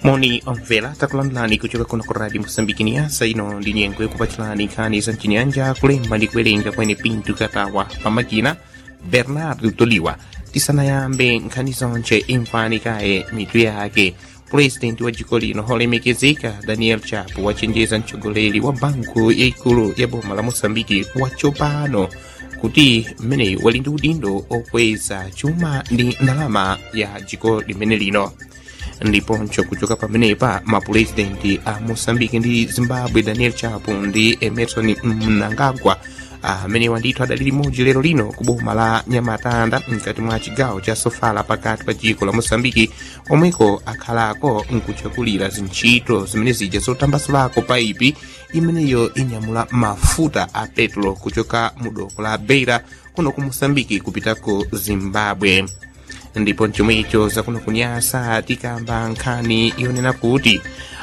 moni omvera takulandirani kuchoka kuno ku radio mosambiki niyasa ino ndi nyengo yakupachulani nkhani za mchinyanja kulemba ndi kuwerenga kwene pinto katawa pamakina bernardo toliwa tisanayambe nkhani zonche imvani kaye mitu yake purezidenti wa dziko lino olemekezeka daniel chapo wachenjeza mtsogoleri wa banku yaikulu ya boma la mosambiki watsopano kuti mmeneyu wali ndi udindo okweza chuma ndi ndalama ya dziko limene lino ndiponso kuchoka pamenepa mapurezidenti a moçambique ndi zimbabwe daniel chapo ndi emerson mnangagwa amenewa ndithu adali limodzi lero lino ku boma la nyamatanda mkati mwa chigawo cha sofala pakati pa dziko la moçambike omweko akhalako nkuchakulira zintchito zimene zija zotambasulako paipi imeneyo inyamula mafuta a petro kuchoka mu doko la beira kuno ku moçambike kupita ku zimbabwe ndipo chomwecho zakuno kunyasa tikamba nkhani yonena kuti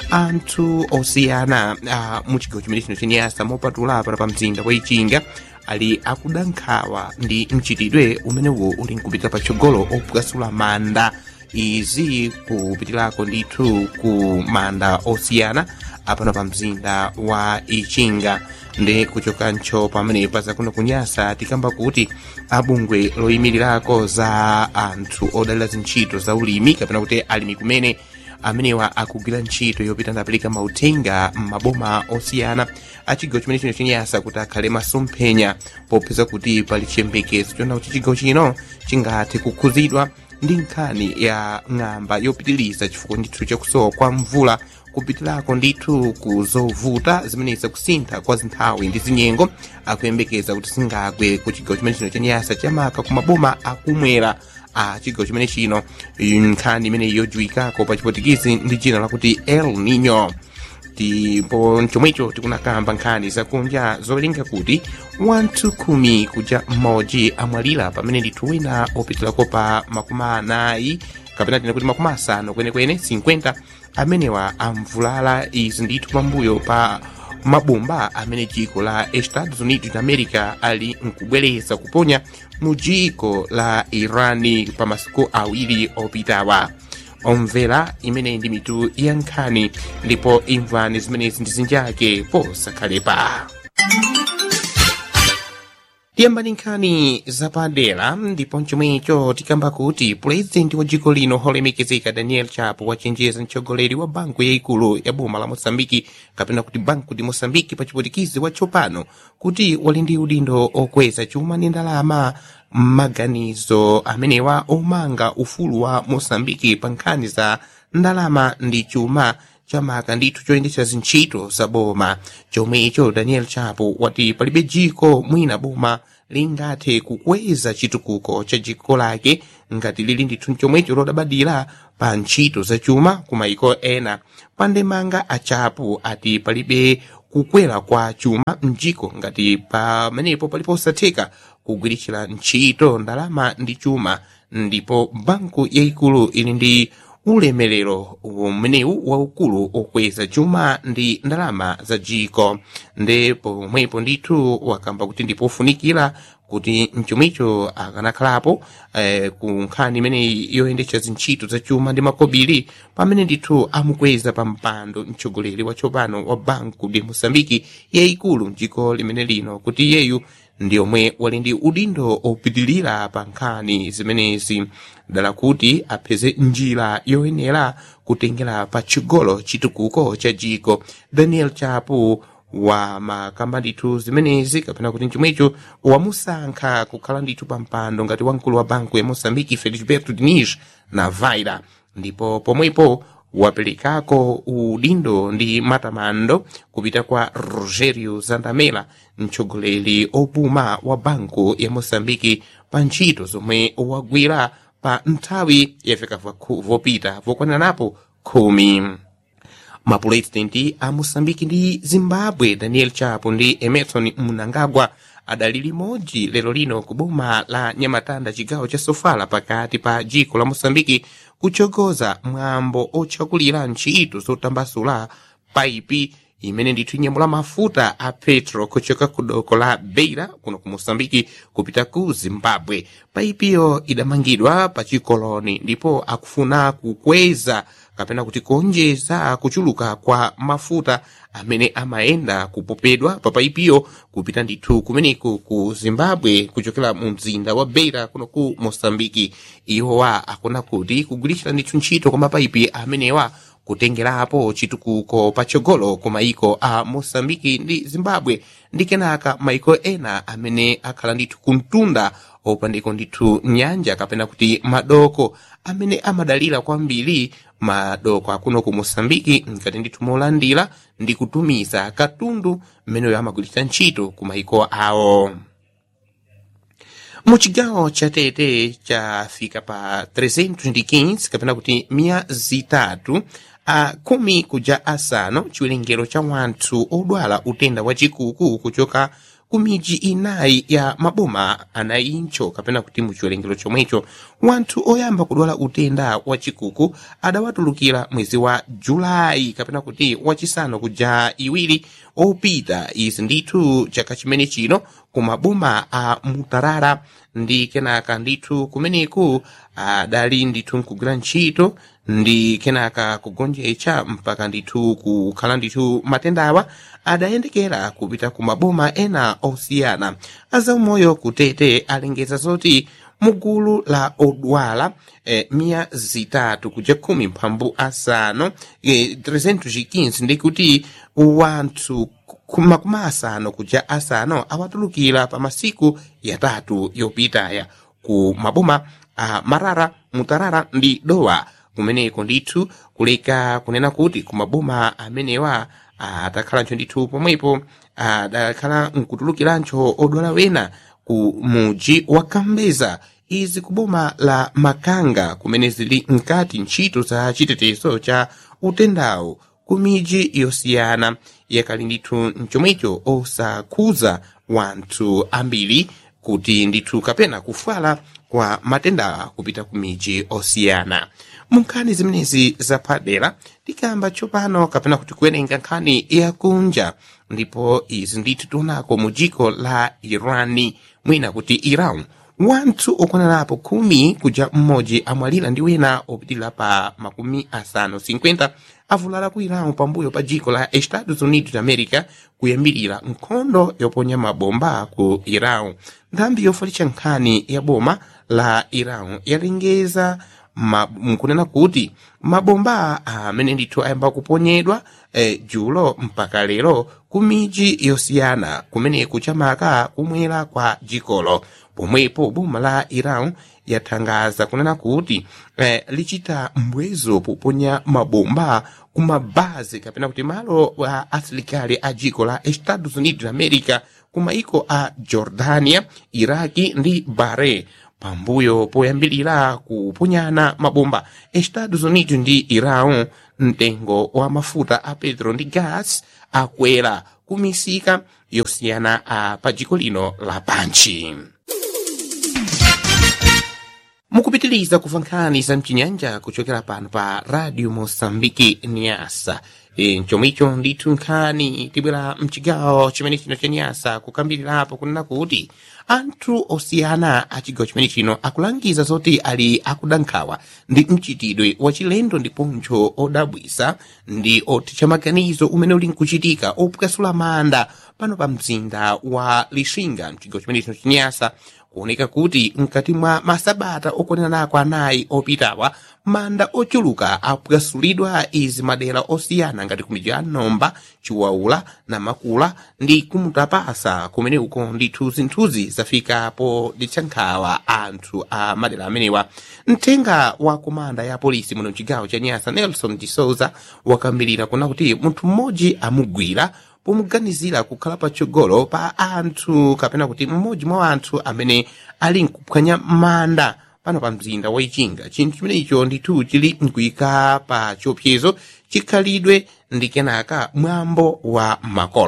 anthu osiyana uh, mu chigawo chimene chino chenyasa mopatula para pa mzinda wa ichinga ali akuda nkhawa ndi mchitidwe umenewo uli nkupita patsogolo opukasula manda izi kupitirako ndithu ku manda osiyana apano pa mzinda wa ichinga ndi kuchoka ncho pamenepa zakuno kunyasa tikamba kuti abungwe loyimirirako za anthu odalira zintchito za ulimi kapena kuti alimi kumene amenewa akugwira ntchito yopita ndapereka mauthenga m'maboma osiyana a chigawo chimene chino chenyasa kuti akhale masomphenya popeza kuti pali chiyembekezo chona kuti chigawo chino chingathe kukhuzidwa ndi nkhani ya ng'amba yopitiliza chifukwa ndithu chakusowa kwa mvula kupitirako ndithu ku zovuta zimenezi kusintha kwa zinthawi ndi zinyengo akuyembekeza kuti zingagwe ku chigawo chimene chino chenyasa chamaka ku maboma akumwera a chigawo chimene chino nkhani imene yojuwikako pa chipotikizi ndi dzina lakuti el nino ndipo chomwecho tikunakamba nkhani zakunja zowerenga kuti wanthu khumi kuja mmodzi amwalira pamene ndithu wina opitirako pa makumi anayi kapena tina kuti makumi asanu kwenekwene 50 amenewa amvulala izi ndithu pambuyo pa mabomba amene dziko la estados unidos da america ali nkubwereza kuponya mu dziko la irani pa masiku awiri opitawa omvera imene ndi mitu ya nkhani ndipo imvani zimenezi ndi zinjake posakhalepa tiyambani nkhani zapadera ndipo chomwecho tikamba kuti purezidenti wa dziko lino olemekezeka daniel chapo wachenjeza mtsogoleri wa banku yaikulu ya boma la moçambike kapena kuti banku di moçambike pa chipotikizi watsopano kuti wali ndi udindo okweza chuma ndi ndalama m'maganizo amenewa omanga ufulu wa moçambike pa nkhani za ndalama ndi chuma chamaka ndithu choyendetsa zintchito za boma chomwecho daniel chapo wati palibe dziko mwina boma lingathe kukweza chitukuko cha dziko lake ngati lili ndithu chomwecho lodabadira pa ntchito za chuma ku mayiko ena pandemanga achapo ati palibe kukwera kwa chuma mdziko ngati pamenepo palipo osatheka kugwiritsira ntchito ndalama ndi chuma ndipo banku yaikulu ili ndi ulemerero umenewu waukulu okweza chuma ndi ndalama za dziko ndi pomwepo ndithu wakamba kuti ndipofunikira kuti mchomwecho akanakhalapo eh, ku nkhani imeneyi yoyendetsa zintchito za chuma ndi makobiri pamene ndithu amukweza pa mpando mtsogoleri watsopano wa banku de moçambike yayikulu mdziko limene lino kuti iyeyu ndi omwe wali ndi udindo opitilira pa nkhani zimenezi dala kuti apeze njira yoyenera kutengera pa chigolo chitukuko cha dziko daniel chapo wa makamba ndithu zimenezi kapena kuti chomwecho wamusankha kukhala ndithu pa mpando ngati wamkulu wa banku ya moçambike felisberto diniz na vaira ndipo pomwepo waperekako udindo ndi matamando kupita kwa rogerio zandamela mtsogoleri opuma wa banku ya moçambike pa ntchito zomwe wagwira pa nthawi yafika vopita vokwananapo khumi mapurezidenti a moçambike ndi zimbabwe daniel chapo ndi emerson mnangagwa adali limodzi lero lino ku boma la nyamatanda chigawo cha sofala pakati pa dziko la moçambike kuchogoza mwambo otchakulira ntchito zotambasula paipi imene ndithu inyamula mafuta a petro kuchoka ku doko la beira kuno ku mosambiki kupita ku zimbabwe paipiyo idamangidwa pa chikoloni ndipo akufuna kukweza kapena kuti kuonjeza kuchuluka kwa mafuta amene amayenda kupopedwa pa paipiyo kupita ndithu kumeneko ku zimbabwe kuchokera mu mzinda wa beira kuno ku mosambiki iwowa akuna kuti kugwiritsa ndithu ntchito kwa mapaipi amenewa kutengerapo chitukuko patsogolo ku maiko a mosambiki ndi zimbabwe ndi kenaka maiko ena amene akhala ndithu kumtunda opandiko ndithu nyanja kapena kuti madoko amene amadalira kwambiri madoko akuno ku mosambiki ngati ndithu molandira ndi kutumiza katundu mmeneyo amagwiritsa ntchito ku maiko awo muchigawo cha tete chafika pa 315 kapena kuti miya zitatu a kumi kuja asanu chiwerengero cha wanthu odwala utenda wa chikuku kuchoka ku miji inayi ya maboma anayincho kapena kuti mu chiwerengero chomwecho wanthu oyamba kudwala utenda wa chikuku adawatulukira mwezi wa julayi kapena kuti wachisanu kuja iwiri opita izi ndithu chaka chimene chino ku maboma a mutarara ndi kenaka ndithu kumeneku adali ndithu nkugwira ntchito ndi kenaka kugonjetsa mpaka ndithu kukhala ndithu matendawa adayendekera kupita ku maboma ena osiyana azaumoyo kutete alengeza zoti mugulu la odwala eh, miya zitatu kuja khumi mphambu asanu eh, 315 ndikuti wanthu makumi asanu kuja asanu awatulukira pa masiku yatatu yopitaya ku maboma a marara mutarara ndi dowa kumeneko ndithu kuleka kunena kuti ku maboma amenewa atakhalanso ndithu pomwepo adakhala nkutulukiranso odwala wena ku muji wa kambeza izi ku boma la makanga kumene zili mkati ntchito za chitetezo cha utendawo ku miji yosiyana yakali ndithu mchomwecho osakhuza wanthu ambiri kuti ndithu kapena kufala kwa matenda kupita ku miji osiyana mu nkhani zimenezi zapadera tikamba tsopano kapena kuti kuwerenga nkhani yakunja ndipo izi ndithu tionako mu dziko la irani mwina kuti iran wanthu okwanirapo khumi kuja mmodzi amwalira ndi wena opitirira pa makumi asanu 50 avulala ku iran pambuyo pa dziko la estados unidos america kuyambirira nkhondo yoponya mabomba ku iran nthambi yofalitsa nkhani ya boma la iran yalengeza nkunena kuti mabomba amene ndithu ayamba kuponyedwa eh, julo mpaka lero ku miji yosiyana kumeneku chamaka kumwera kwa dzikolo pomwepo boma la iran yathangaza kunena kuti eh, lichita mbwezo poponya mabomba kumabazi kapena kuti malo a asilikali a dziko la estados unidos america ku maiko a jordania iraki ndi bahrain pambuyo poyambirira kuponyana mabomba estados unidos ndi iran mtengo wa mafuta a petro ndi gas akwera kumisika yosiyana a pa dziko lino lapanchi mukupitiliza kuva nkhani za mchinyanja kuchokera pano pa radio mosambiki niasa e, chomwecho ndithu nkhani tibwera mchigawo chimene chino cha nyasa kukambirirapo kunena kuti anthu osiyana a chigawo chimene chino akulangiza zoti ali akudankhawa ndi mchitidwe wachilendo ndiponso odabwisa ndi othetsa maganizo umene uli nkuchitika opukasula manda pano pa mzinda wa lixinga mchigawo chimene chino chinyasa kuoneka kuti mkati mwa masabata okwanirako anayi opitawa manda ochuluka apukasulidwa izi madera osiyana ngati kumidzi ya nomba chiwaula na makula ndi kumutapasa kumene uko ndithu zinthuzi zafikapo ditsankhawa anthu a madera amenewa mthenga wa komanda ya polisi muno mchigawo cha nyasa nelson disouza wakambirira kuna kuti munthu mmodzi amugwira pomuganizira kukhala patsogolo pa anthu kapena kuti mmodzi mwa anthu amene ali nkuphwanya manda pano pa mzinda wa ichinga chinthu chimenecho ndithu chili nkuyika pa chiopsezo chikhalidwe ndi kenaka mwambo wa makolo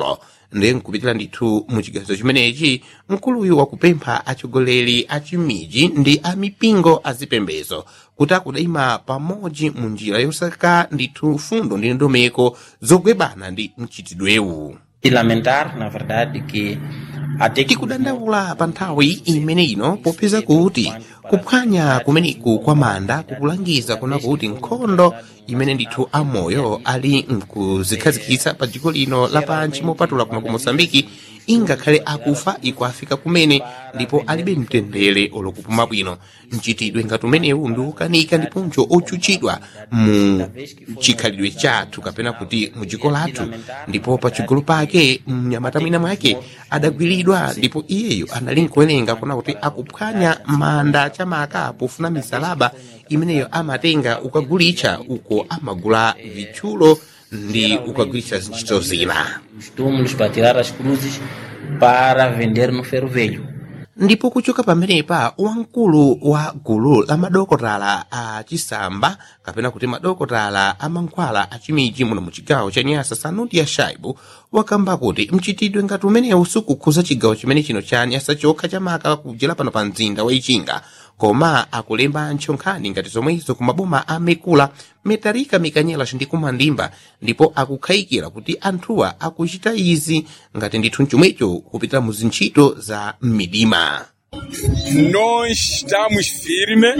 ndi nkupitira ndithu muchigazo chimenechi mkuluyu wakupempha atsogoleri a chimiji ndi a mipingo azipembezo kuti akudayima pamodzi mu njira yosaka ndithu fundo ndi ndondomeko zogwebana ndi mchitidwewu E lamentar, na verdade, que até que tikudandaula pa nthawi imene ino popeza kuti kuphwanya kumeneku kwa manda kukulangiza kuna kuti nkhondo imene ndithu amoyo ali mkuzikhazikitsa pa dziko lino lapansi mopatula kuno ku mosambiki ingakhale akufa ikuafika kumene ndipo alibe mtendere olokupuma bwino mchitidwe ngati umenewu ndi wokanika ndiponso ochuchidwa mu chikhalidwe chathu kapena kuti mu dziko lathu ndipo pachigolo pake mnyamata mwina mwake adagwiridwa ndipo iyeyo anali nkuwerenga kuna kuti akuphwanya manda chamaka pofuna misalaba imeneyo amatenga ukagulitsa uko amagula vitchulo ndi ukagulitsa zintchito zina os túmulos para tirar as cruzes para vender no ferro velho. ndipo kuchoka pamenepa wamkulu wa gulu la madokotala a chisamba kapena kuti madokotala a mankhwala a chimiji muno mu chigawo cha nyasa sanuti ya shaibu wakamba kuti mchitidwe ngati umenewu sukukhuza chigawo chimene chino cha nyasa chokha chamaka kujera pano pa mzinda wa ichinga koma akulemba ntchonkhani ngati zomwezo ku maboma a mekula metarika mikanyela ndi kumandimba ndipo akukhayikira kuti anthuwa akuchita izi ngati ndithu chomwecho kupitira mu zintchito za m'midima Nós estamos firmes,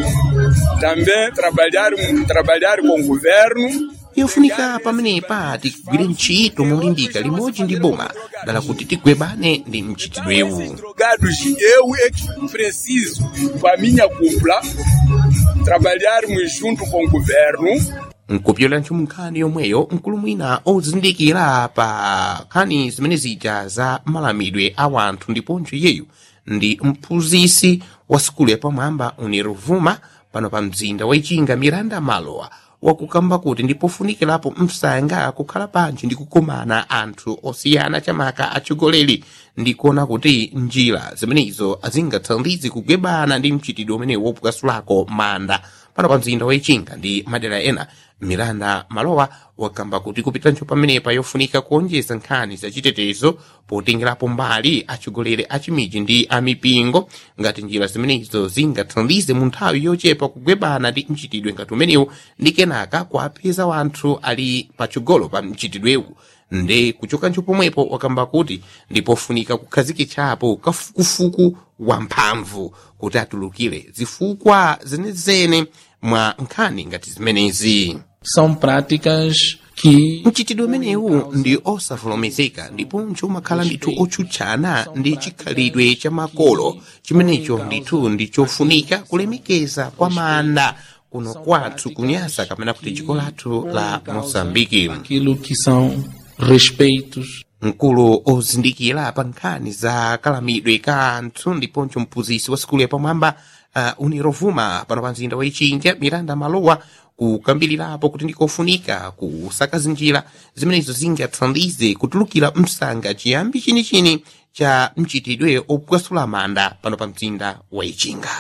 também trabalhar, trabalhar com o governo. yofunika pamenepa tigwire ntchito molimbika limodzi ndi boma dala kuti tigwebane ndi mchitidwewu Drogados, eu é que preciso, com a minha cúpula, trabalharmos junto com o governo nkupyola ntchimo nkhani yomweyo mkulu mwina ozindikira pa nkhani zimene zija za malamidwe a wanthu ndiponso iyeyu ndi mphunzisi wa sukulu yapamwamba uniruvuma pano pa mzinda wa ichinga miranda malowa wakukamba kuti ndipofunikirapo msanga kukhala pantchi ndi kukumana anthu osiyana chamaka atsogoleri ndi kuona kuti njira zimenezo zingathandize kugwebana ndi mchitidwe umenewu wopukasulako manda pano pa mzinda wa ichinga ndi madera ena miranda malowa wakamba kuti kupitanso pamenepa yofunika kuonjeza nkhani zachitetezo potengerapo mbali atsogoleri a chimiji ndi a mipingo ngati njira zimenezo zingathandize mu nthawi yochepa kugwebana ndi mchitidwe ngati umenewu ndi kenaka kuapeza wanthu ali patsogolo pa mchitidwewu nde kuchokanso pomwepo wakamba kuti ndipofunika kukhazikitsapo kafukufuku wamphamvu kuti atulukire zifukwa zenezene mwa nkhani ngati zimenezi são práticas que mchitidwe umenewu ndi osavomerezeka ndiponso umakhala ndithu otsutsana ndi chikhalidwe cha makolo chimenecho ndithu ndi chofunika kulemekeza kwa manda kuno kwathu kunyasa kapena kuti dziko lathu la mosambiki aquilo que são respeitos mkulu ozindikira pa nkhani za kalamidwe ka anthu ndiponso mphunzisi wa sukulu yapamwamba uh, unirovuma pano pa mzinda wa ichinja miranda malowa kukambirirapo kuti ndikofunika kusaka zinjira zimenezo zingathandize kutulukira msanga chiyambi chinichini cha mchitidwe opwasula manda pano pa mzinda wa ichinga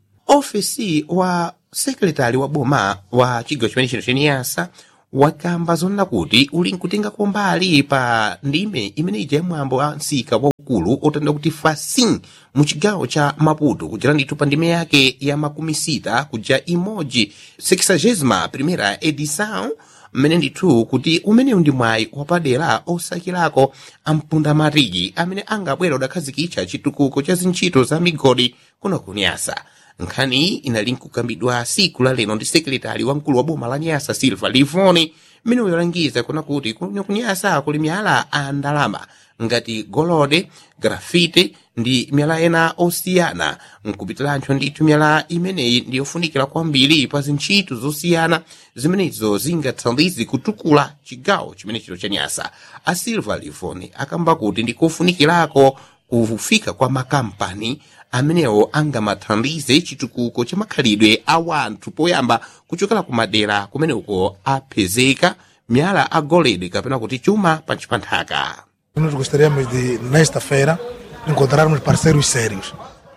ofesi wa sekretari wa boma wa chigawo chimene chino cheniyasa wakamba zonena kuti uli nkutenga kombali pa ndime imene ija yamwambo wa msika waukulu otanda kuti fasin mu chigawo cha maputo kudzera ndithu pa ndime yake ya makumi sita kuja imodzi sexagésima primera edição mmene ndithu kuti umenewu ndi mwayi wapadera osakirako ampunda matiki amene angabwera udakhazikitsa chitukuko cha zintchito za migodi kuno kunyasa nkhani iyi inali nkukambidwa siku la lero ndi sekretari wamkulu wa boma la nyasa silva livoni mmene uyolangiza kuna kuti kuno kunyasa kuli miyala a ndalama ngati golode grafite ndi miyala ena osiyana nkupitiranso ndithu miyala imeneyi ndi yofunikira kwambiri pa zintchito zosiyana zimenezo zingathandize kutukula chigawo chimene chino cha nyasa a silva livoni akamba kuti ndikofunikirako kufika kwa makampani amenewo angamathandize chitukuko cha makhalidwe a wanthu poyamba kuchokera ku madera kumeneko apezeka miyala a golide kapena kuti chuma pansi pa nthaka Nós gostaríamos de, nesta feira, encontrarmos parceiros sérios.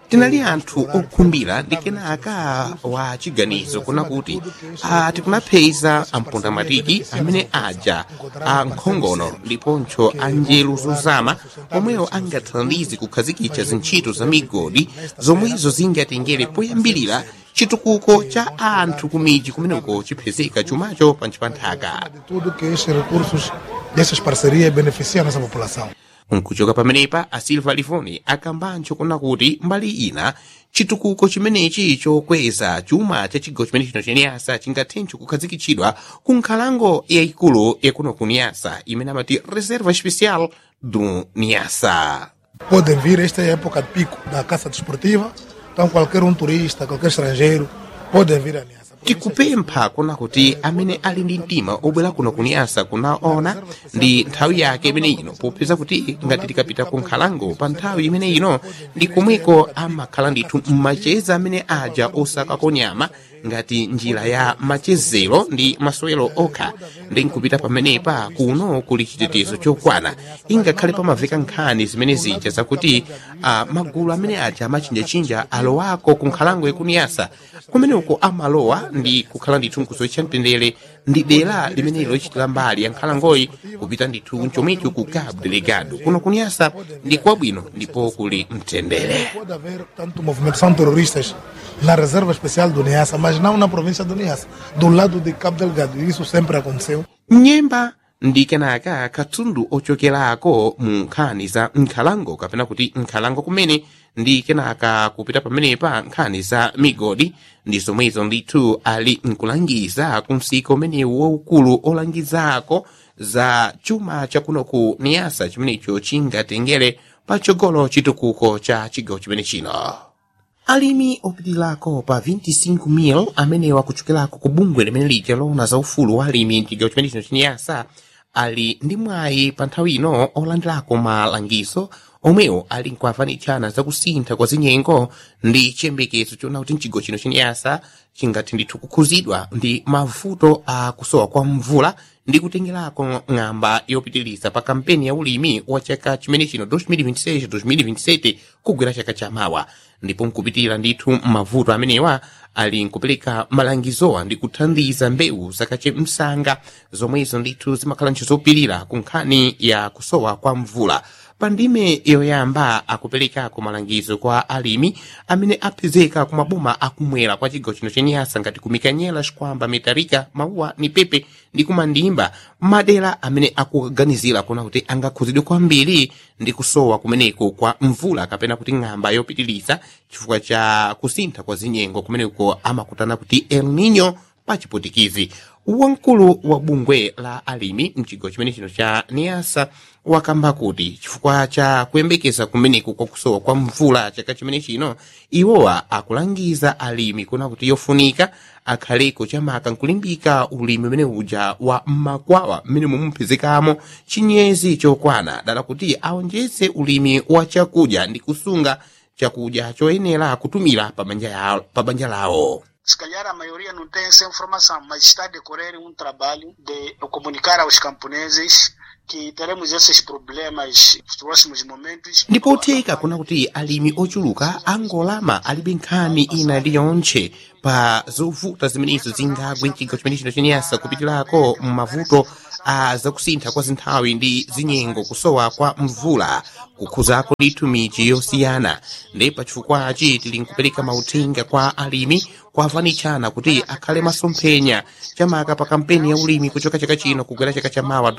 tinali anthu okhumbira ndi kenaka wa chiganizo kuna kuti ah, tikunapheza ampundamatiki amene aja a nkhongono ndiponso a njeru zozama omwewo angathandize kukhazikitsa zintchito za migodi zomwezo zingatengere poyambirira chitukuko cha anthu kumidzi kumeneko chiphezeka chumacho pansi pa nthaka de tudo que estes recursos dessas parcerias beneficiam a nossa população. nkuchoka pamenepa a silva livoni akambancho kuna kuti mbali ina chitukuko chimenechi chokweza chuma cha chigawo chimene chino chaniyasa chingathenso kukhazikitsidwa ku nkhalango yayikulu yakuno ku niyasa imene amati reserva especial do niyasa Podem vir, esta é a época de pico da caça desportiva, então qualquer um turista, qualquer estrangeiro, podem vir a Niassa. tikupempha kuna kuti amene ali ndi mtima obwera kuno kuniyasa kunaona ndi nthawi yake imene ino popeza kuti ngati tikapita ku nkhalango pa nthawi imene ino ndi komweko amakhala ndithu mmacheza amene aja osakako nyama ngati njira ya machezero ndi masewero okha ndi nkupita pamenepa kuno kuli chitetezo chokwana ingakhale pamaveka nkhani zimene zija zakuti uh, magulu amene aja amachinjachinja alowako ku nkhalango yakuniyasa kumeneko amalowa ndi kukhala ndithu nkuzoitcha mtendere ndi dera limene lochitira mbali ya nkhalangoyi kupita ndithu nchomicho ku cabo delegado kuno kuniyasa ndi kwabwino ndipo kuli mtendere Pode haver tanto movimentação terroristas na reserva especial do Niassa, mas não na província do Niassa, do lado de Cabo Delgado. E Isso sempre aconteceu. nyemba ndi kenaka katundu ochokerako mu nkhani za nkhalango kapena kuti nkhalango kumene ndi kenaka kupita pamenepa nkhani za migodi ndi zomwezo ndithu ali nkulangiza ku msika umenewu waukulu olangizako za chuma chakuno ku niyasa chimenecho chingatengere patsogolo chitukuko cha chigawo chimene chino alimi opitirako pa 25,000 amenewa kuchokerako ku bungwe limene lija lowona za ufulu wa alimi mchigawo chimene chino chiniyasa ali ndi mwayi pa nthawi ino olandirako malangizo omwewo ali nkuavanitshana zakusintha kwa zinyengo ndi chiyembekezo chona kuti mchigawo chino chiniyasa chingathe ndithu kukhuzidwa ndi mavuto a kusowa kwa mvula ndi kutengerako ng'amba yopitiriza pa kampeni ya ulimi wa chaka chimene chino 2026-2027 kugwera chaka chamawa ndipo nkupitira ndithu mavuto amenewa ali nkupereka malangizowa ndi kuthandiza mbewu zakache msanga zomwezo ndithu zimakhala nchizopirira ku nkhani ya kusowa kwa mvula pa ndime yoyamba akuperekako malangizo kwa alimi amene apezeka ku maboma akumwera kwa chigawo chino cheniyasa ngati kumikanyela xikwamba metarika mauwa ni pepe ndi kumandimba madera amene akuganizira kuona kuti angakhuzidwe kwambiri ndi kusowa kumeneko kwa mvula kapena kuti ng'amba yopitiriza chifukwa cha kusintha kwa zinyengo kumeneko amakutana kuti el nino pa chipotikizi wamkulu wa bungwe la alimi mchigawo chimene chino cha niyasa wakamba kuti chifukwa cha kuyembekeza kumeneko kwa kusowa kwa mvula chaka chimene chino iwowa akulangiza alimi kuna kuti yofunika akhaleko chamaka nkulimbika ulimi umene uja wa makwawa mmene mumupezekamo chinyezi chokwana dala kuti aonjeze ulimi wa chakudya ndi kusunga chakudya choyenera kutumira pa banja ya- pa banja lawo Se calhar a maioria não tem essa informação, mas está a decorrer um trabalho de comunicar aos camponeses que teremos esses problemas nos próximos momentos. ndipotheka kuna kuti alimi ochuluka angolama alibe nkhani ina iliyonse pa zovuta zimenezo zingagwe mchigawo chimene chino cheniyasa kupitirako m'mavuto a zakusintha kwa zinthawi ndi zinyengo kusowa kwa mvula kukhuzako ndithu miji yosiyana ndi pachifukwachi tili nkupereka mauthenga kwa alimi kwavanitshana kuti akhale masomphenya chamaka pa kampeni ya ulimi kuchoka chaka chino kugwera chaka cha mawa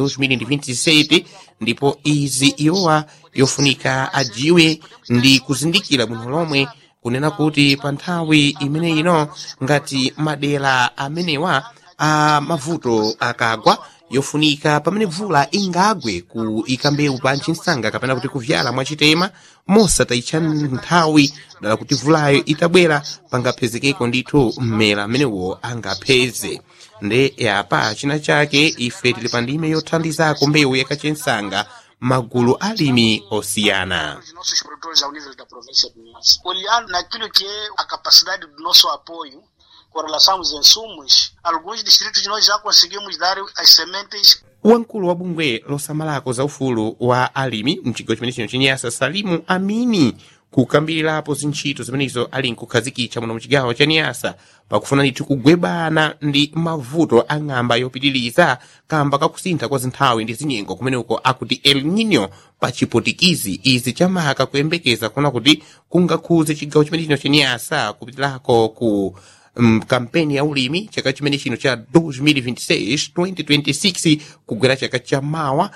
2027 ndipo izi iwowa yofunika ajiwe ndi kuzindikira bwino lomwe kunena kuti pa nthawi imene ino ngati madera amenewa a mavuto akagwa yofunika pamene mvula ingagwe ku ikambewu pa nsanga kapena kuti kuvyala mwachitema mosatayitcha nthawi dala kuti mvulayo itabwera pangaphezekeko ndithu mmera amenewo angapheze nde yapa china chake ife tili pa ndime yothandizako mbewu yakachensanga magulu alimi osiyana Os nossos produtores ao nível da província do Niassa. Olhar naquilo que é a capacidade do nosso apoio com relação aos insumos, alguns distritos nós já conseguimos dar as sementes wamkulu wa bungwe losamalako za ufulu wa alimi mchigawo chimene chino chenyasa salimu amini kukambirirapo zintchito zimenezo ali nkukhazikitsa muno muchigawo cha niyasa pakufuna ndithu kugwebana ndi mavuto a ng'amba yopitiriza kamba kakusintha kwa zinthawi ndi zinyengo kumeneko akuti el nino pa chipotikizi izi chamaka kuyembekeza kuona kuti kungakhuze chigawo chimene chino cha niyasa kupitirako ku um, kampeni ya ulimi chaka chimene chino cha 2026-2026 kugwera chaka cha mawa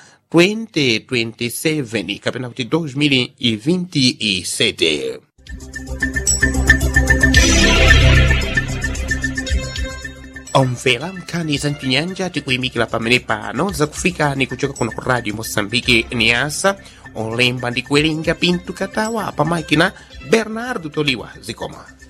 2027 kapena kuti 2027 omvera nkhani za mchinyanja tikuyimikira pamene pano zakufikani kuchoka kuno ku radio moçambique niasa olemba ndi kuwerenga pinto katawa pamakina bernardo toliwa zikoma